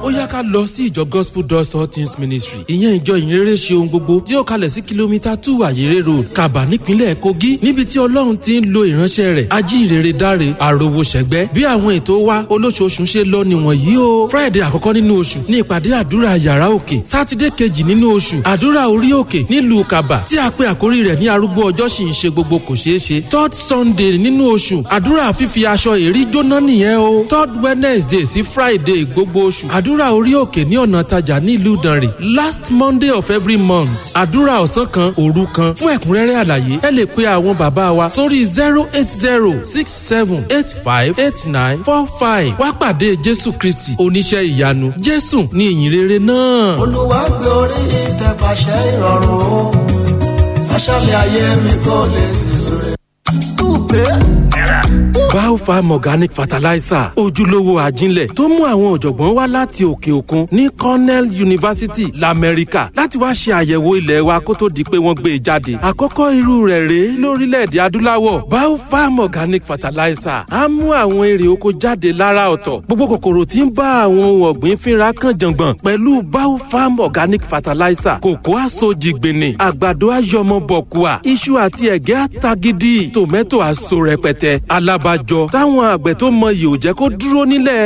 ó yá ká lọ sí ìjọ gospel doors all things ministry ìyẹn ìjọ ìrere ṣe ohun gbogbo tí ó kalẹ̀ sí kìlómítà two àyèrè road kaba nípínlẹ̀ kogi níbi tí ọlọ́run ti ń lo ìránṣẹ́ rẹ̀ ajínrere dáre àròwò ṣẹ̀gbẹ́ bí àwọn ètò wa olóṣooṣù ṣe lọ nìwọ̀nyí o friday àkọ́kọ́ nínú oṣù ní ìpàdé àdúrà yàrá òkè sátidé kejì nínú oṣù àdúrà orí òkè nílùú kaba tí a pe àkórí rẹ̀ ní arúgbó ọjọ́ sì ń ṣe gbogbo kò ṣeé ṣe third sunday nínú oṣù àdúrà fífi aṣọ èrí jóná nìyẹn o third wednesday sí friday gbogbo oṣù àdúrà orí òkè ní ọ̀nà tajà nílùú ìdànrè last monday of every month àdúrà ọ̀sán kan òru kan fún ẹ̀kúnrẹ́rẹ́ àlàyé ẹ lè pe àwọn bàbá wa sórí zero eight zero six seven eight five eight nine four five wá pàdé jésù kristi oníṣẹ́ ìyanu jésù ní ìyìnrere náà. olúwa gbé orí ìtẹ̀pàṣẹ ìrọ̀rùn o sàṣàlẹ̀ ayé mi kò lè sísúre. Biofarm Organic Fertilizer ojúlówó àjínlẹ̀ tó mú àwọn ọ̀jọ̀gbọ́n wá láti òkè òkun ní Cornell University l'Amẹ́ríkà láti wá ṣe àyẹ̀wò ilẹ̀ wa kó tó di pé wọ́n gbé e jáde. Àkọ́kọ́ irú rẹ̀ rèé lórílẹ̀‐èdè adúláwọ̀ Biofarm Organic Fertilizer á mú àwọn èrè oko jáde lára ọ̀tọ̀. Gbogbo kòkòrò tí ń bá àwọn ohun ọ̀gbìn fínra kan jàngbọ̀n pẹ̀lú Biofarm Organic Fertilizer kòkó àsojìgbìnì àgbàdo àyọmọbọ̀kùà iṣu àti ẹ̀gẹ́ àtagídí tòmẹ́tò àso rẹpẹtẹ alábàjọ táwọn àgbẹ̀ tó mọyì ò jẹ́ kó dúró nílẹ̀